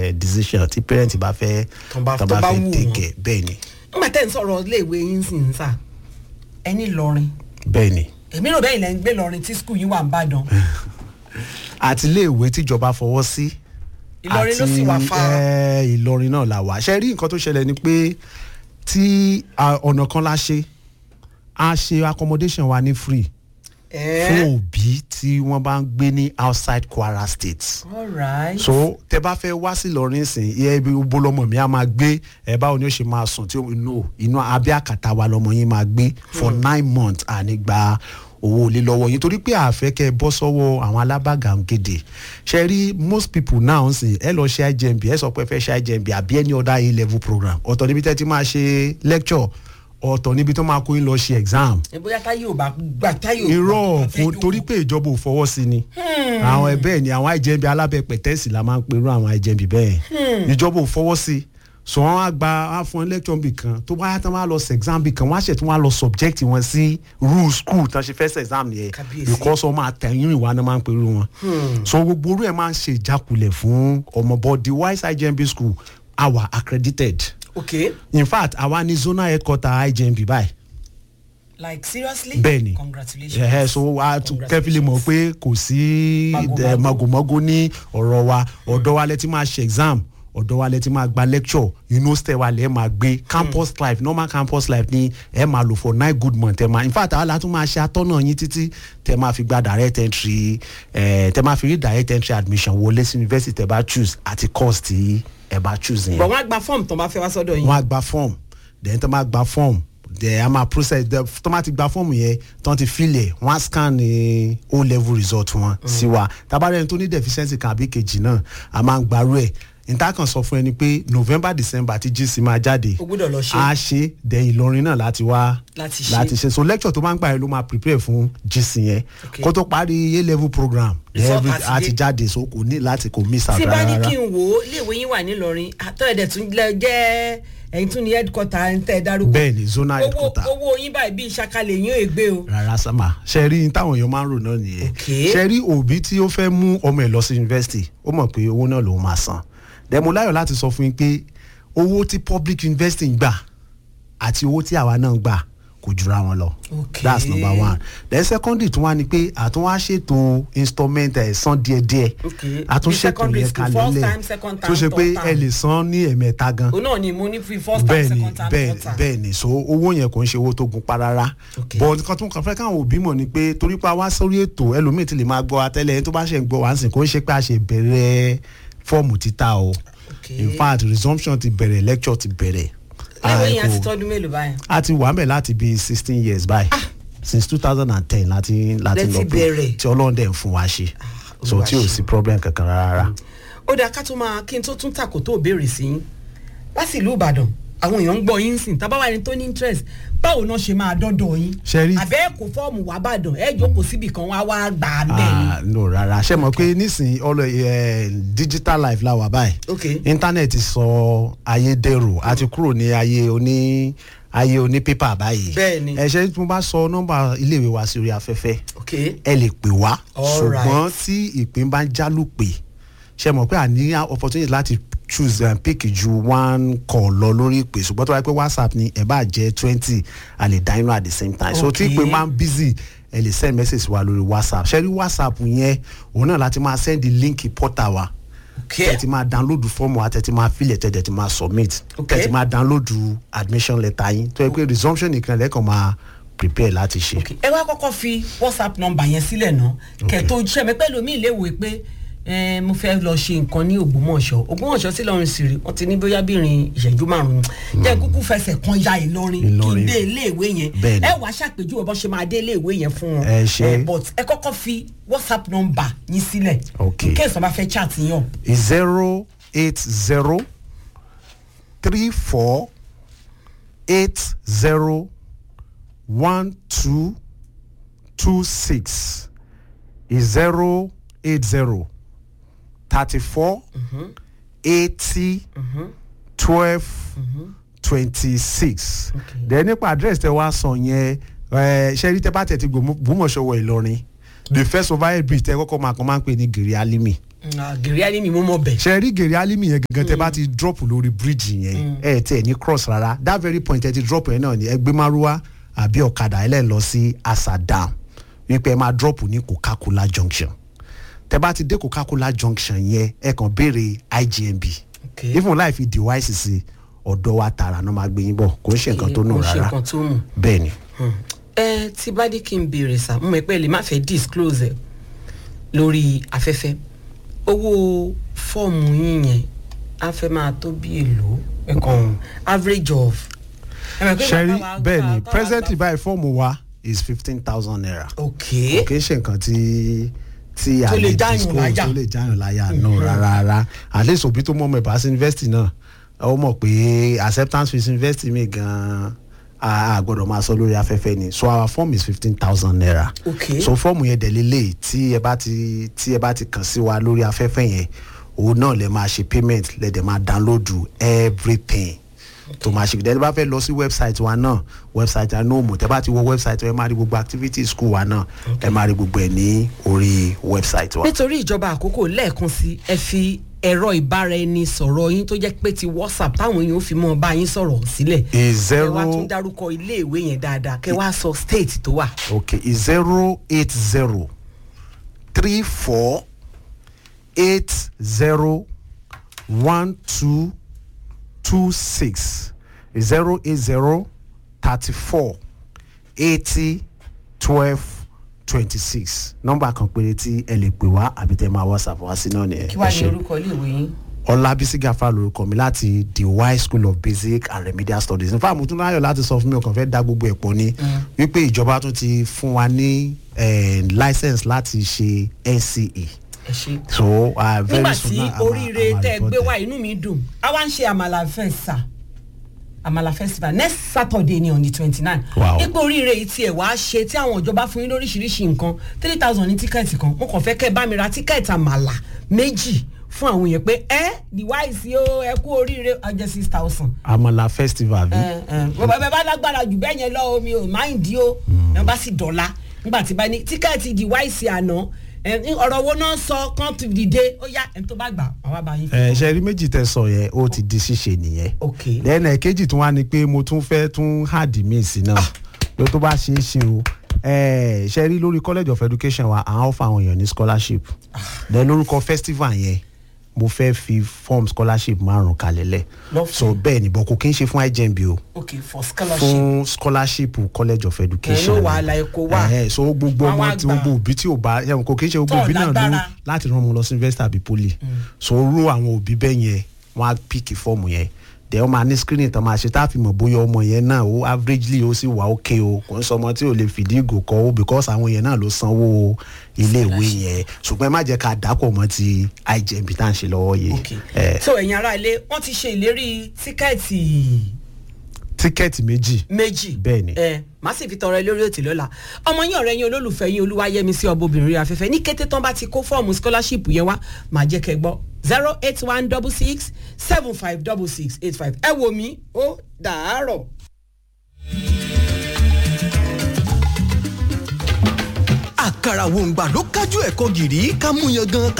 eh, decision tí parent bá fẹ́ Tán bá- tán tó bá bá fẹ́ wù take wọ́n. care bẹ́ẹ̀ ni nígbà tẹ́ ń sọ̀rọ̀ iléèwé yín sì ń sà ẹni lọrin bẹ́ẹ̀ ni èmi rò bẹ́ẹ̀ ilẹ̀ ń gbé lọrin tí skul yín wà ń bàdàn àti iléèwé tíjọba fọwọ́ sí ìlọrin ló sì wà fa eh, ìlọrin náà la wà ṣe rí nǹkan tó ṣẹlẹ̀ ni pé tí ah, ọ̀nà kan la ṣe a ṣe accommodation wa ní free fún òbí tí wọ́n bá ń gbé ní outside Kwara State alright so tẹ bá fẹ́ wá sí Ìlọrin sìn iye ibi bolọmọ mi a máa gbé ẹ báwo ni ó ṣe máa sùn tí inú inú abẹ́ àkàtà wa lọmọ yín máa gbé for nine months àní gba owó ilé lọ́wọ́ yín torí pé àfẹ́ kẹ́ ẹ bọ́ sọ́wọ́ àwọn alábàgàǹgèdè ṣe rí most people now sìn ẹ lọ ṣe IJMB ẹ sọ pé ẹ fẹ́ ṣe IJMB àbí any other A level program ọ̀tọ̀ níbi tẹ́ ti máa ṣe lecture ọ̀tọ̀ níbi tó máa kó yín lọ ṣe exam ẹ bóyá táyé ò bá gbà táyé ò irọ́ bá fẹ́ kò jókòó. torí pé ìjọba ò fọwọ́ sí ni àwọn ẹ bẹ́ẹ̀ ni àwọn IJMB alábẹ́pẹ̀tẹ́sì la máa ń perú àwọn IJMB bẹ́ẹ̀ ìjọba ò fọwọ́ sí so wọn á gba á fún ẹ lecture bì kan tó bá yá tán wá lọ sí exam bì kan wọn á ṣe tí wọn á lọ subject wọn sí rule school tán ṣe fẹ́ ṣe exam nìyẹn Kábíyèsí. because ọmọ àtẹ̀yìn ìwà náà máa ń perú wọn so gbogbo orú ẹ̀ máa ń ṣe ìjákulẹ̀ fún ọmọ but the wise IJMB school our accredited okay in fact àwa ní zonal headquarter IJMB báyìí like seriously bẹ́ẹ̀ni congratulations ẹ̀hẹ́ so a tún kẹ́fìlì mọ̀ pé kò sí Magomago. eh, magomago ní ọ̀rọ̀ wa ọ̀dọ̀ wa lẹ ti máa ṣe exam ọ̀dọ̀ wa lẹ ti máa gba lecture university wa lẹ máa gbé campus life normal campus life ni ẹ máa lò for nine good months ẹ máa in fact àwọn látún máa ṣe atọ́nà yín títí tẹ máa fi gba direct entry eh, tẹ máa fi rí direct entry admission wọlé sí university tẹ bá choose àti course tí ẹ bá choose yẹn but wọ́n á gba fọ́ọ̀mù tó bá fẹ́ wá sọ́dọ̀ yín wọ́n á gba form then tó máa gba form then a máa process the tó máa ti gba form yẹn tó ti fill ẹ̀ wọ́n á scan ní o level result wọn sí wa tabarẹ́ni tó ní deficiency kan àbí kejì náà a máa ń gbarú ẹ̀ níta kan sọ fún ẹni pé november december tí gc máa jáde o gbọ́dọ̀ lọ ṣe a ṣe then ìlọrin náà láti wá Láti ṣe. láti ṣe so lecture tó máa ń gbà yẹn ló máa prepare fún gc yẹn Okay. kó tó parí a level program then Result every- àti a ti dé. jáde so kò ní láti kò miss out tí bá ní rárá. kí n wò ó iléèwé yín wà nílọrin àtọ́ ẹ̀dẹ̀ tún lẹ jẹ́ ẹ̀yin tún ní headquarter ń tẹ́ ẹ dárúkọ bẹ́ẹ̀ ni zonal owó headquarter. owó yín báyìí bíi ṣakalẹ̀ yín ò gbé o rárá sámà ṣe rí ní táwọn èèyàn máa ń rò náà nìyẹn Okay. ṣe rí òbí tí ó fẹ́ mú ọmọ ẹ̀ lọ sí yunifásitì ó mọ̀ pé owó náà lòun máa san dẹ̀mú láyọ̀ láti sọ fún yín pé owó tí public university ń gbà àti owó tí àwa náà ń gbà kò jura wọn lọ Okay. that's number one then secondly tún wá ni pé àtúnwá ṣètò installment ẹ̀ san díẹ̀díẹ̀ Okay. àtúnṣètò Bí secondary yẹn school, kalẹ̀ first lẹ̀ time, second tó time, ṣe pé third time. ẹ lè san ní ẹ̀mẹ́ta gan òun náà ni mo ní fi first time bẹ́ẹ̀ni second time bẹ́ẹ̀ni third time bẹ́ẹ̀ni so owó yẹn kò ń ṣe owó tó gun pa rárá Okay. but nǹkan tó ń kàn fẹ́ káwọn òbí mọ̀ ni pé torí pé a wá sórí ètò ẹlòmíì ti lè máa gbọ́ atẹ́lẹ̀ ẹni tó bá ṣe ń gbọ́ wá ń sìn kó ń ṣe pé a ṣe bẹ̀rẹ̀ fọ́ọ̀mù títà o Okay. in fact resumption ti bẹ̀rẹ̀ lecture ti bẹ̀rẹ̀ iléèwé yẹn Ah, ti kò- tọ́dún mélòó báyìí a ti wà mẹ́ láti bíi sixteen years báyìí since two thousand and ten láti láti Lẹ ti lọ pé bẹ̀rẹ̀. tí ọlọ́run dẹ̀ ń fún wa ṣe so Olúwa tí ò ṣe. sí problem kankan rárá. ó dáa ká tó máa kí n tó tún tàkó tó béèrè sí yín láti ìlú ìbàdàn àwọn èèyàn ń gbọ́ yín sìn tábà wà ní tó ní interest báwo náà ṣe máa dọ́dọ̀ yín Ṣé rí- àbẹ́ kò fọ́ọ̀mù wá bàdàn ẹ jókòó síbì kan wá wá gbà á bẹ́ẹ̀ ni. Ah, no rárá ṣe mọ̀ pé nísìnyí ọlọ ẹ digital life la wà báyìí Okay. íńtánẹ́ẹ̀tì sọ ayé dẹrù a ti kúrò ní ayé oní ayé oní pépà báyìí Bẹ́ẹ̀ni. ẹ ṣe tí mo bá sọ nọ́mbà iléèwé wa sí orí afẹ́fẹ́ ok ẹ lè pè wá All ṣùgbọ́n tí ìpín bá ń jálùpè ṣe mọ̀ pé a ní opportunity láti choose and pick ju one call lọ lórí ìpè ṣùgbọ́n tó wáyé pé whatsapp ni ẹ bá jẹ́ twenty a lè dá inú at the same time so tí Okay. ìpè máa ń busy ẹ lè send message wa lórí whatsapp ṣe rí whatsapp yẹn òun náà láti máa send link portal wa ok tẹ ti máa download fọ́ọ̀mù wa tẹ ti máa fill ẹ̀ tẹ ti máa submit Okay. tẹ ti máa download admission letter yín tó yẹ pé resumption nìkan lẹ́kàn máa prepare láti ṣe. ok ẹ wá kọ́kọ́ fi whatsapp number yẹn sílẹ̀ náà kẹ̀tọ́ iṣẹ́ mi pẹ́ lómi ìléwé pé eh, mo fẹ́ lọ ṣe nǹkan ní ògbómọ̀ṣọ́ ògbómọ̀ṣọ́ sí lọ́run sì rí wọ́n ti ní bóyá bí ìrìn ìṣẹ́jú márùn-ún jẹ́ kúkú fẹsẹ̀ kan ya ìlọrin kí n Ìlọrin. dé iléèwé yẹn Bẹ́ẹ̀ni. ẹ wàá ṣàpèjúwe bó ṣe máa dé iléèwé yẹn fún wọn Ẹ ṣé. Eh, but ẹ kọ́kọ́ fi whatsapp number yín sílẹ̀ Ok. in case wọ́n bá fẹ́ chat yín o zero eight zero three four eight zero one two two six zero eight zero thirty four eighty twelve twenty six then nípa address tẹ wá sọ yẹn ẹ ṣe rí tẹ bá tẹ ti gbòmọ̀ṣọ́ wọ Ìlọrin the first overhead bridge tẹ kọ́kọ́ máa kàn máa ń pè ní gèrè alimi gèrè á ní mi mú mọ́ bẹ̀. ṣe rí gèrè alimi yẹn gangan tẹ bá ti drop lórí bíríìjì yẹn ẹ tẹ ní cross rárá that very point ẹ ti drop yẹn náà ni ẹ gbé márúwá àbí ọ̀kadà ẹ lẹ́ lọ sí asadam wípé ẹ máa drop ní coca-cola junction tẹ bá ti dé coca-cola junction yẹn ẹ kàn béèrè igmb Okay. even láì fi device sí ọ̀dọ̀ wa tààrà náà máa gbé yín bọ̀ kò ń ṣe nǹkan tó nù Kò ń ṣe rárá nǹkan tó mú. bẹ́ẹ̀ ni ẹ tí bá dé kí n béèrè sá mo mọ̀ pé ẹ lè má fẹ́ disclose ẹ lórí afẹ́fẹ́ owó fọ́ọ̀mù yín yẹn á fẹ́ máa tó bí èlò ẹ̀kan average of. ẹ mọ̀ pé ṣẹ́rí bàbá wa- bẹ́ẹ̀ ni bàbá wa- presently báyìí fọ́ọ̀mù wa is fifteen thousand naira ok kì í ṣe nǹkan tí tí a Tó lè lè jáyàn disclose láyà. tó lè jáyàn láyà náà rárá rárá at least òbí tó mọ ọmọ ìbáṣe university náà ó mọ̀ pé acceptance fees university mi gan-an a a gbọ́dọ̀ máa sọ lórí afẹ́fẹ́ ni so our form is fifteen thousand naira Okay. so fọ́ọ̀mù yẹn dẹ̀ lélẹ̀ tí ẹ bá ti tí ẹ bá ti kàn sí wa lórí afẹ́fẹ́ yẹn òun náà lè máa ṣe payment lè dẹ̀ máa download everything tó máa ṣe ìdẹ́ni bá fẹ́ lọ sí website wa náà website wa náà mọ̀ tẹ́ bá ti wọ website wa ẹ máa rí gbogbo activities school wa náà ẹ máa rí gbogbo ẹ̀ ní orí website wa. nítorí ìjọba àkókò lẹ́ẹ̀kan sí ẹ fi ẹ̀rọ ìbáraẹnisọ̀rọ̀ yín tó jẹ́ pé ti whatsapp táwọn èèyàn ó fi mọ́ bá yín sọ̀rọ̀ sílẹ̀ is ẹ wá tún zero dárúkọ iléèwé yẹn dáadáa kẹ wá sọ state tó wà. okay is zero eight zero three four eight zero one two two six zero eight zero thirty four eighty twelve twenty six nọ́mbà kan péré tí ẹ lè pè wá àbí tẹ máa whatsapp wá sí náà nìyẹn kí wàá Ẹ ní ṣé. orúkọ iléèwé yín. ọlábísí gàfà lorúkọ mi láti the y school of basic and remedial studies nípa àmútúnáyọ̀ láti sọ fún mi ọkàn fẹ́ dá gbogbo ẹ̀ pọ̀ ni wípé ìjọba tún ti fún wa ní eh, license láti ṣe nce ẹ ṣe. so uh, very nígbà soon tí now, I'm a- oríire I'm a tẹ ẹ gbé reporter. wá inú mi dùn a wá ń ṣe àmàlà fẹ́sà àmàlà festival next saturday ni on the twenty nine Wow. ipò oríire yìí tiẹ̀ wá ṣe tí àwọn ìjọba fún yín lóríṣiríṣi nǹkan three thousand ní tíkẹ́ẹ̀tì kan mo kàn fẹ́ kẹ́ ẹ bá mi ra tíkẹ́ẹ̀tì àmàlà méjì fún àwọn èèyàn pé ẹ device o ẹ kú oríire ọjọ́ six thousand àmàlà festival bí bàbá bá lágbára jù bẹ́ẹ̀ yẹn lọ omi ò máìndì o ẹ bá sì dọ̀la nígbà tí bá ní tíkẹ́ẹ̀tì device àná ẹ, ọ̀rọ̀ wo náà sọ kán ti dìde ó yá ẹni tó bá gbà àwọn bá yín ẹ ṣe rí méjì tẹ sọ yẹn ó ti di ṣíṣe nìyẹn ok lẹ́nu ẹ̀kejì tún wá ni pé mo tún fẹ́ tún hàdí míì sí náà pé tó bá ṣe é ṣe o ẹ ṣe rí lórí college of education wa àwọn fún àwọn èèyàn ní scholarship then lórúkọ festival yẹn mo fẹ́ fi form scholarship márùn kalẹ̀ lẹ̀ Lọ́fẹ̀ẹ́. so bẹ́ẹ̀ ni bọ̀ kò kí n ṣe fún igmb o ok for scholarship fún scholarship college of education Ẹ ló wàhálà ẹ̀kọ́ wà. Ẹ̀hẹ́, so gbogbo Wọ́n ọmọ wá tí gbà. gbogbo òbí tí ò bá ẹ̀wọ̀n kò kí n ṣe gbogbo Tọ́ òbí náà ló lágbára. láti rán ọmọ lọ sí university àbí poly so rú àwọn òbí bẹ́ẹ̀ yẹn wọ́n á píkì fọ́ọ̀mù yẹn dẹ̀ wọ́n máa ní screening tán máa ṣe tá a fi mọ̀ bóyá ọmọ yẹn náà ó averagely ó sì wà ókè o kò ń sọ ọmọ tí ò lè fìdí ìgò kọ́ o because àwọn yẹn náà ló sanwó iléèwé yẹn ṣùgbọ́n ẹ má jẹ́ ká dàpọ̀ mọ́ ti igmb tá à ń ṣe lọ́wọ́ yìí ok Eh, so ẹ̀yin ará ilé wọ́n ti ṣe ìlérí tíkẹ́ẹ̀tì tíkẹ́ẹ̀tì méjì méjì Bẹ́ẹ̀ ni. ẹ má sì fi tọrọ ẹ lórí òtí lọ́la ọmọ yín ọ̀rẹ́ yín olólùfẹ́ yín olúwayẹmí sí ọbọbìnrin rí afẹ́fẹ́ ní kété tán bá ti kó fọ́ọ̀mù scholarship yẹn wá màá jẹ́ kẹ́ gbọ́ zero eight one double six seven five double six eight five ẹ wò mí ó dàárọ̀. àkàrà wòǹgbà ló kájú ẹ̀kọ́ gìrì ká mú yan gan